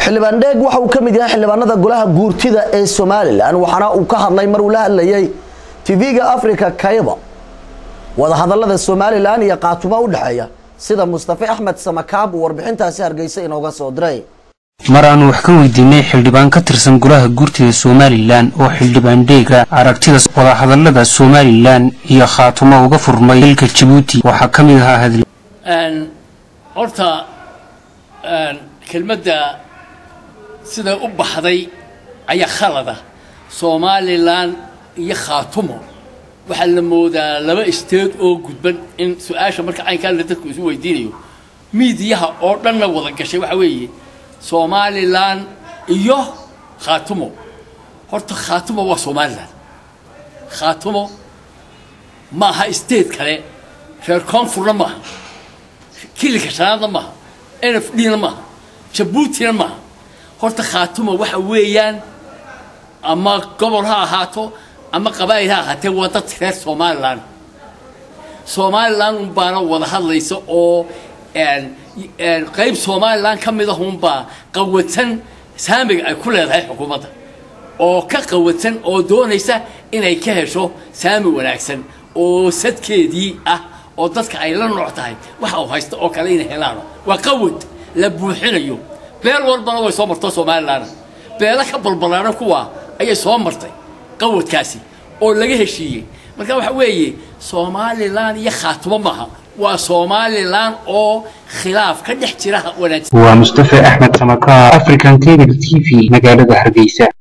xildhibaan dheeg waxa uu ka mid yahay xildhibaanada golaha guurtida ee somalilan waxaana uu ka hadlay mar uu la hadlayay tv-ga africa kayba wadahadalada somalilan iyo qaatumo u dhexeeya sida mustafe axmed samakaab uu warbixintaasi hargeysa inooga soo diray mar aanu wax ka weydiinay xildhibaan ka tirsan golaha guurtida somalilan oo xildhibaan dheega aragtida wadahadalada somalilan iyo khaatumo uga furmay dalka jabuuti waxaa ka mid ahaa hadl horta kelmadda sida u baxday ayaa khalada somalilan iyo khaatumo waxaa la moodaa laba isteed oo gudban in su-aasha marka caynkaana dadku isu weydiinayo miidiyaha oo dhanna wada gashay waxaa weeye somalilan iyo khaatumo horta khaatumo waa somalilan khaatumo maaha state kale reer koonfurna maaha kilika shanaadna maaha n f d na maaha jabuutina maaha horta khaatumo waxa weeyaan ama gobol ha ahaato ama qabaa'il ha ahaatee waa dad reer somalilan somalilan unbaana wada hadlaysa oo qayb somalilan ka mid ahunbaa qawatan saamiga ay ku leedahay xukuumadda oo ka qawatan oo doonaysa inay ka hesho saami wanaagsan oo sadkeedii ah oo dadka ay la nooc tahay waxa uu haysta oo kale inay helaano waa qawad la buuxinayo beel walbana way soo marto somalilan beelo ka balbalaana kuwa ayay soo martay qawadkaasi oo laga heshiiyey marka waxa weeye somalilan iyo khaatumo maaha waa somalilan oo khilaaf ka dhex jira wanaagsan waa mustafe axmed samakaar african cable t v magaalada hargeysa